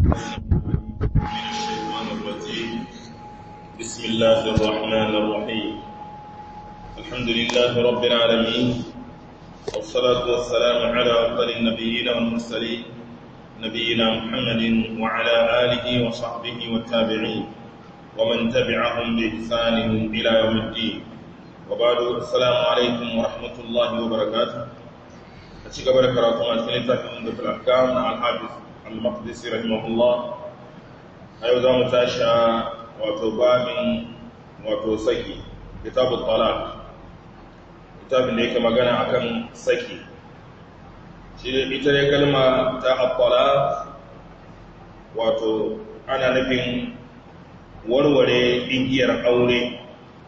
الشيطان الرجيم بسم الله الرحمن الرحيم الحمد لله رب العالمين والصلاة والسلام على أفضل النبيين والمرسلين نبينا محمد وعلى آله وصحبه والتابعين ومن تبعهم بإحسان إلى يوم الدين وبعد السلام عليكم ورحمة الله وبركاته أشيك بركاته أسئلة من الأحكام الحافظ المقدسي رحمه الله أيضا za mu tashi a wato babin wato saki kitabun talak kitabin da yake magana akan saki shi da ita ne kalma ta at wato ana nufin warware igiyar aure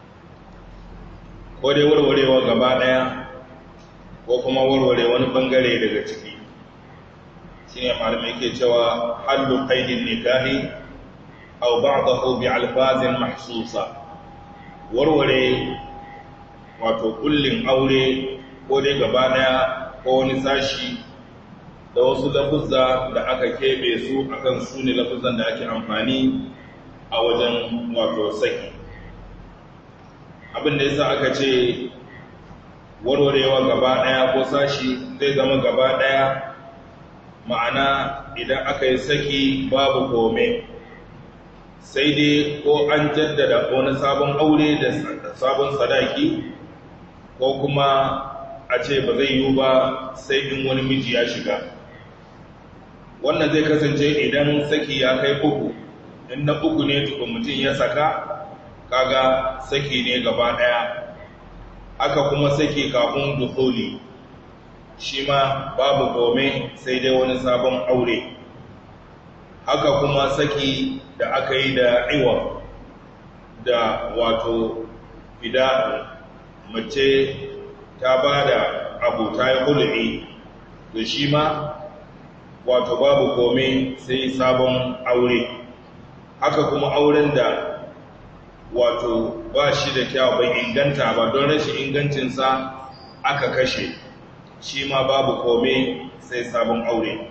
ko dai warwarewa gaba daya ko kuma warware wani bangare daga ciki shine malamai ke cewa hallu qaidin nikahi aw ba'dahu bi alfazin mahsusa warware wato kullin aure ko dai gaba daya ko wani sashi da wasu lafuzza da aka kebe su akan su ne lafuzzan da ake amfani a wajen wato saki abin da yasa aka ce warwarewa gaba daya ko sashi zai zama gaba daya ma'ana idan aka yi saki babu kome sai dai ko an jaddada wani sabon aure da sabon sadaki ko kuma a ce ba zai yiwu ba sai in wani miji ya shiga wannan zai kasance idan saki ya kai uku in na uku ne tukun mutum ya saka kaga saki ne gaba daya aka kuma saki kafin dukuli shi ma babu kome sai dai wani sabon aure haka kuma saki da aka yi da iwa da wato fida mace ta ba da abu ta yi hulɗi da shi ma wato babu kome sai sabon aure haka kuma auren da wato ba shi da kyau bai inganta ba don rashin ingancinsa aka kashe shi ma babu kome sai sabon aure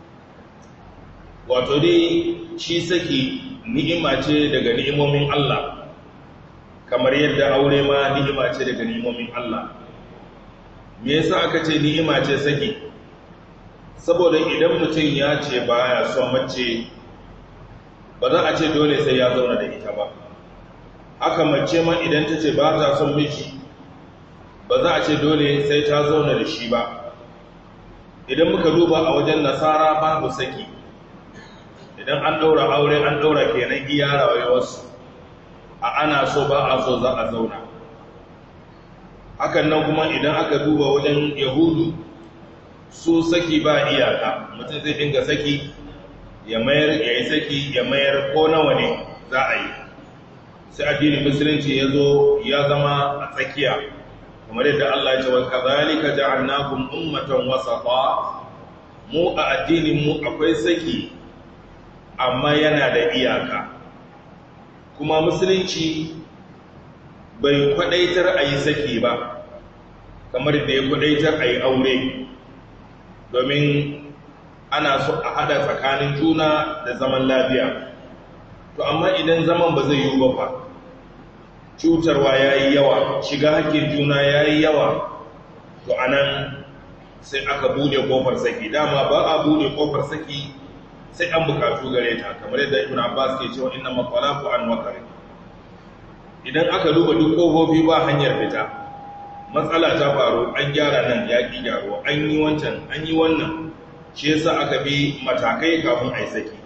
wato dai shi saki ni'ima ce daga ni'imomin Allah kamar yadda aure ma ni'ima ce daga ni'imomin Allah me yasa aka ce ni'ima ce saki saboda idan mutum ya ce baya son mace ba za a ce dole sai ya zauna da ita ba haka mace ma idan ta ce ba ta son miji ba za a ce dole sai ta zauna da shi ba idan muka duba a wajen nasara babu saki idan an ɗaura aure an ɗaura kenan iya rayuwarsu a ana so ba a so za a zauna hakan nan kuma idan aka duba wajen yahudu su saki ba iyaka mutum zai dinga saki ya mayar ya yi saki ya mayar ko nawa ne za a yi sai addinin musulunci ya zo ya zama a tsakiya kamar yadda Allah ya ce wa kazalika ja'alnakum ummatan wasafa mu a addinin mu akwai saki amma yana da iyaka kuma musulunci bai kwadaitar a yi saki ba kamar da ya kwadaitar a yi aure domin ana so a hada tsakanin juna da zaman lafiya to amma idan zaman ba zai yi ba fa cutarwa ya yi yawa shiga hakkin juna ya yi yawa to anan sai aka bude kofar saki dama ba a bude kofar saki sai an bukatu gare ta kamar yadda ibn abbas ke cewa inna maqalaqu an wakari idan aka duba duk kofofi ba hanyar fita matsala ta faru an gyara nan ya ki gyaro an yi wancan an yi wannan shi yasa aka bi matakai kafin a yi saki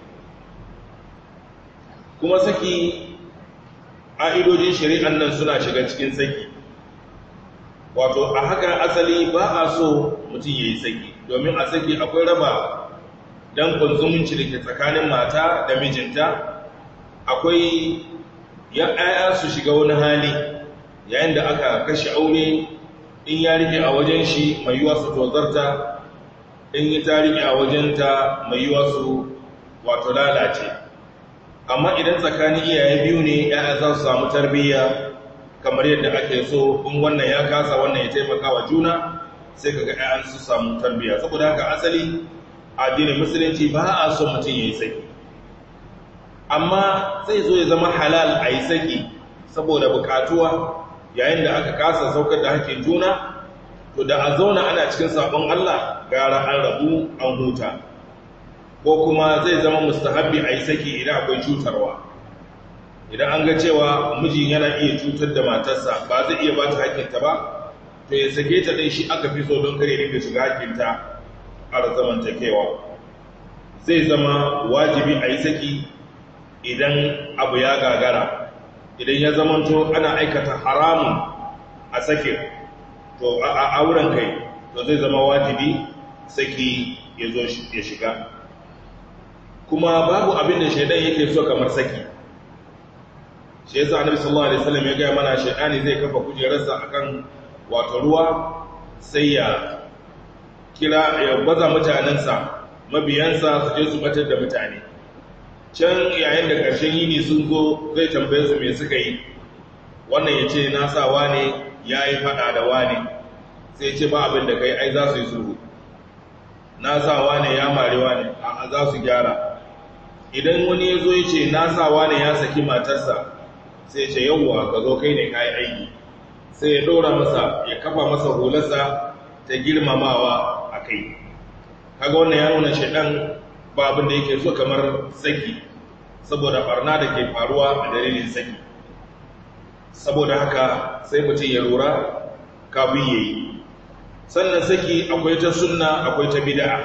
kuma saki ƙa'idojin shari'an nan suna shiga cikin saki wato a haka asali ba a so mutum ya yi saki domin a saki akwai raba dankon zumunci da ke tsakanin mata da mijinta akwai ya su shiga wani hali yayin da aka kashe aure in ya rike a wajen shi mai yiwa su tozarta in yi ta rike a wajenta mai yiwa su wato lalace amma idan tsakanin iyaye biyu ne ya za su samu tarbiyya kamar yadda ake so in wannan ya kasa wannan ya taimaka wa juna sai kaga ƴaƴan su samu tarbiyya saboda haka asali addinin musulunci ba a so mutum yayi saki amma zai zo ya zama halal a yi saki saboda bukatuwa yayin da aka kasa saukar da hakkin juna to da a zauna ana cikin sabon Allah gara an rabu an huta ko kuma zai zama mustahabbi a yi saki idan akwai cutarwa idan an ga cewa mijin yana iya cutar da matarsa ba zai iya ba ta hakkinta ba to ya sake ta dai shi aka fi so don kare dinga shiga hakkinta a zamantakewa zai zama wajibi a yi saki idan abu ya gagara idan ya zamanto ana aikata haramun a sakin to a auren kai to zai zama wajibi saki ya zo ya shiga kuma babu abin da shaidan yake so kamar saki shi yasa annabi sallallahu alaihi wasallam ya ga mana shaidani zai kafa kujerarsa akan wato ruwa sai ya kira ya baza mutanensa mabiyansa su je su batar da mutane can yayin da ƙarshen yini sun zo zai tambaye su me suka yi wannan ya ce na sa wane ya yi faɗa da wane sai ce ba abin da kai ai za su yi sulhu na sa wane ya mare wane a za su gyara idan wani ya zo ya ce na sa wane ya saki matarsa sai ce yawwa ka zo kai ne ka yi aiki sai ya ɗora masa ya kafa masa hularsa ta girmamawa a kai kaga wannan ya nuna shaidan ba abin da yake so kamar saki saboda barna da ke faruwa a dalilin saki saboda haka sai mutum ya lura kafin ya yi sannan saki akwai ta sunna akwai ta bid'a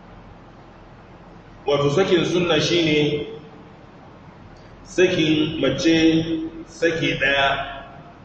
wato sakin sunna shine sakin mace saki daya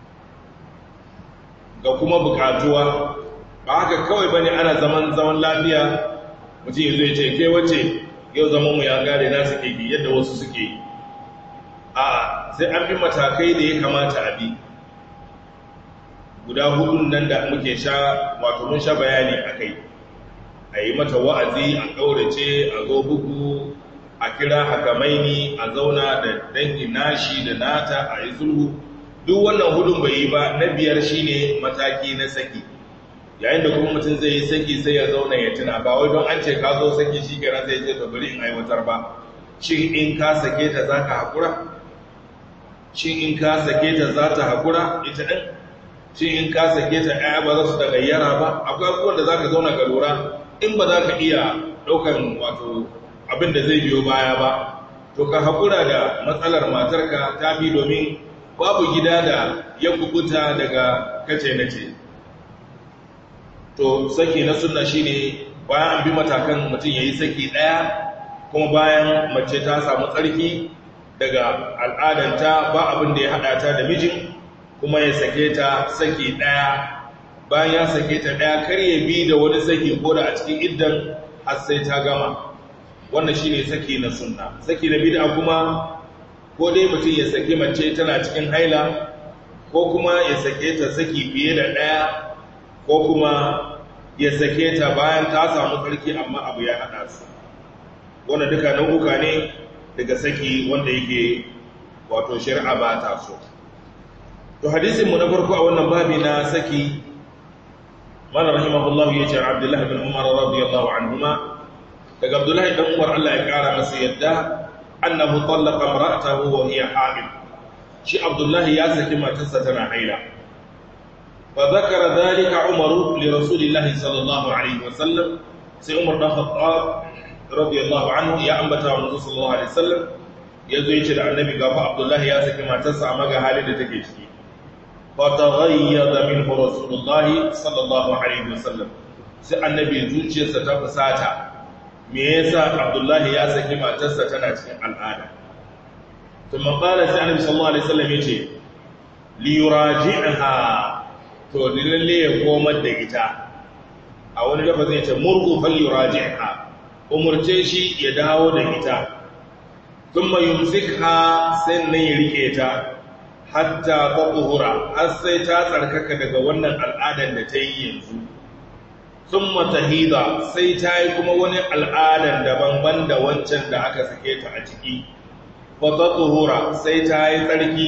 ga kuma bukatuwa ba haka kawai bane ana zaman zaman lafiya mutum ya zo ya ce kai wace yau zaman mu ya gare na suke bi yadda wasu suke yi a sai an bi matakai da ya kamata a bi guda hudun nan da muke sha wato mun sha bayani a kai a yi mata wa'azi a ƙaurace a zo bugu a kira hakamaini a zauna da dangin nashi da nata a yi sulhu duk wannan hudun bai yi ba na biyar shine mataki na saki yayin da kuma mutum zai yi saki sai ya zauna ya tuna ba wai don an ce ka zo saki shi kenan zai ce to bari in aiwatar ba shin in ka sake ta za ka haƙura shin in ka sake ta za ta haƙura ita ɗin shin in ka sake ta ɗaya ba za su da gayyara ba akwai abubuwan da za ka zauna ka lura in ba za ka iya ɗaukan wato abin da zai biyo baya ba to ka haƙura da matsalar matarka ta fi domin babu gida da ya kubuta daga kace na ce to saki na sunna shine bayan an bi matakan mutum yayi saki daya kuma bayan mace ta samu tsarki daga al'adanta ba abin da ya hada ta da mijin kuma ya sake ta saki daya bayan ya sake ta daya kar ya bi da wani saki ko da a cikin iddan har sai ta gama wannan shine saki na sunna saki na bid'a kuma ko dai mutum ya saki mace tana cikin haila ko kuma ya sake ta saki fiye da daya ko kuma ya sake ta bayan ta samu tsarki amma abu ya haɗa su wanda duka nau'uka ne daga saki wanda yake wato shari'a ba ta so to hadisinmu na farko a wannan babi na saki mana rahimahullahu ya ce abdullah bin umar radiyallahu anhuma daga abdullah dan umar Allah ya kara masa yadda annahu tallaqa imra'atahu wa hiya hamil shi abdullah ya saki matarsa tana haila فذكر ذلك عمر لرسول الله صلى الله عليه وسلم سي عمر بن الخطاب رضي الله عنه يا أنبتا ونزول صلى الله عليه وسلم yazo yace da annabi gafa Abdullah ya saki matarsa amma ga halin da take ciki fa taghayyada minhu Rasulullah sallallahu alaihi wasallam sai annabi zuciyarsa ta fusata me yasa Abdullah ya saki matarsa tana cikin al'ada kuma qala sai annabi sallallahu alaihi wasallam yace li yuraji'aha to lalle ya komar da ita a wani dafa zai ce murku falli raji'a umurce shi ya dawo da ita thumma yumsikha sai nan ya rike ta hatta taqhura har sai ta tsarkaka daga wannan al'adan da ta yi yanzu thumma tahida sai ta yi kuma wani al'adan daban banda wancan da aka sake ta a ciki fa taqhura sai ta yi tsarki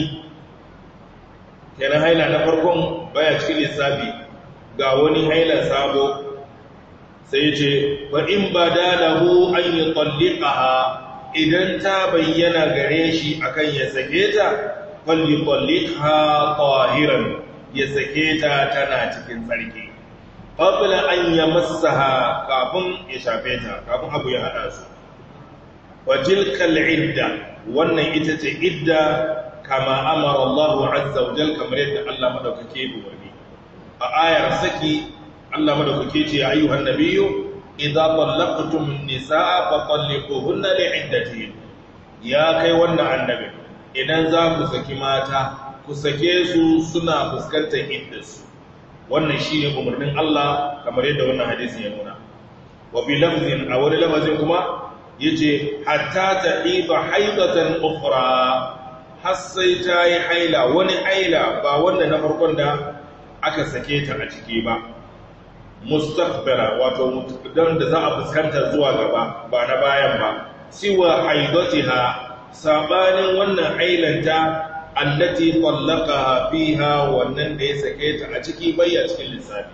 kenan haila na farkon baya cikin lissafi ga wani haila sabo sai ya ce fa in badalahu an yutallaqaha idan ta bayyana gare shi akan ya sake ta falyutalliqha tahiran ya sake ta tana cikin tsarki qabla an yamassaha kafin ya shafe ta kafin abu ya hada su wa tilkal idda wannan ita ce idda kama amara Allah azza wa jalla kamar yadda Allah madaukake ya umarni a ayar saki Allah madaukake ce ya ayyuhan nabiyyu idza tallaqtum an-nisaa fatalliquhunna li'iddatihin ya kai wannan annabi idan za ku saki mata ku sake su suna fuskantar iddarsu wannan shine umarnin Allah kamar yadda wannan hadisin ya nuna wa bi lafzin a wani lafazin kuma yace hatta ta'iba haidatan ukhra har sai ta yi haila wani haila ba wanda na farkon da aka sake ta a ciki ba mustaqbala wato don da za a fuskanta zuwa gaba ba na bayan ba siwa haidatiha sabanin wannan hailanta allati tallaqaha fiha wannan da ya sake ta a ciki bayya cikin lissafi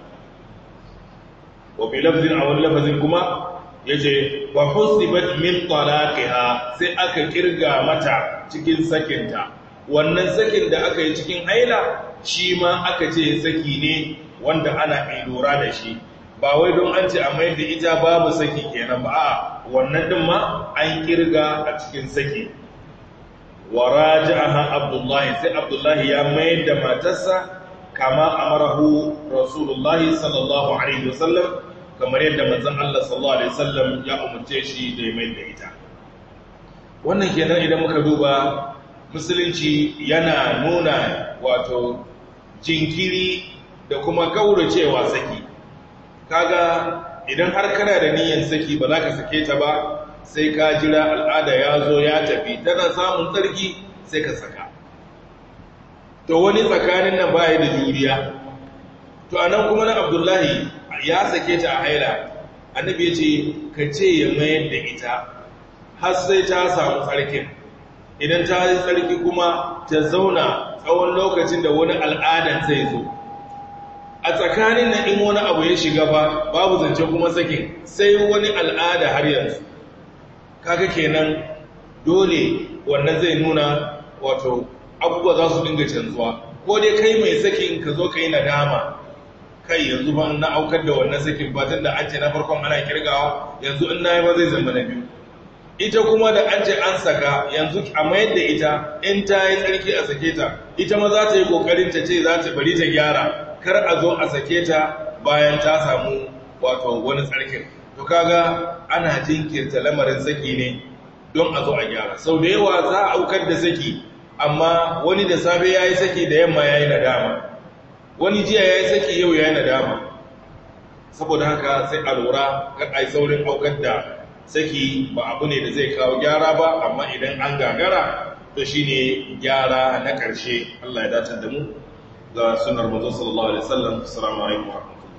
wa bi lafzin aw lafzin kuma yace wa husibat min talaqiha sai aka kirga mata cikin sakinta wannan sakin da aka yi cikin haila shi ma aka ce saki ne wanda ana lura da shi ba wai don an ce a mai da ita babu saki kenan ba a wannan din ma an kirga a cikin saki wa raja'aha abdullahi sai abdullahi ya mayar da matarsa kama amarahu rasulullahi sallallahu alaihi wasallam kamar yadda manzon Allah sallallahu alaihi wasallam ya umarce shi da ya mayar da ita wannan kenan idan muka duba musulunci yana nuna wato jinkiri da kuma kauracewa saki kaga idan har kana da niyyar saki ba za ka sake ta ba sai ka jira al'ada ya zo ya tafi tana samun tsarki sai ka saka to wani tsakanin nan baya da juriya to anan kuma na abdullahi ya sake ta a haila annabi ya ce ka ce ya mayar da ita har sai ta samu tsarkin idan ta yi tsarki kuma ta zauna tsawon lokacin da wani al'adan zai zo a tsakanin na in wani abu ya shiga ba babu zance kuma sakin sai wani al'ada har yanzu kaga kenan dole wannan zai nuna wato abubuwa za su dinga canzuwa ko dai kai mai sakin ka zo ka yi nadama kai yanzu ba na aukar da wannan sakin ba tun da an ce na farkon ana kirgawa yanzu in na yi ba zai zama na biyu ita kuma da an ce an saka yanzu a mayar da ita in ta yi tsarki a sake ta ita ma za ta yi kokarin ta ce za ta bari ta gyara kar a zo a sake ta bayan ta samu wato wani tsarkin to kaga ana jinkirta lamarin saki ne don a zo a gyara sau da yawa za a aukar da saki amma wani da safe ya yi saki da yamma ya yi nadama wani jiya ya yi saki yau ya yi nadama saboda haka sai a lura kar a yi saurin aukar da saki ba abu ne da zai kawo gyara ba amma idan an gagara to shine gyara na ƙarshe Allah ya dace da mu ga sunnar manzo sallallahu alaihi wasallam assalamu alaikum wa rahmatullahi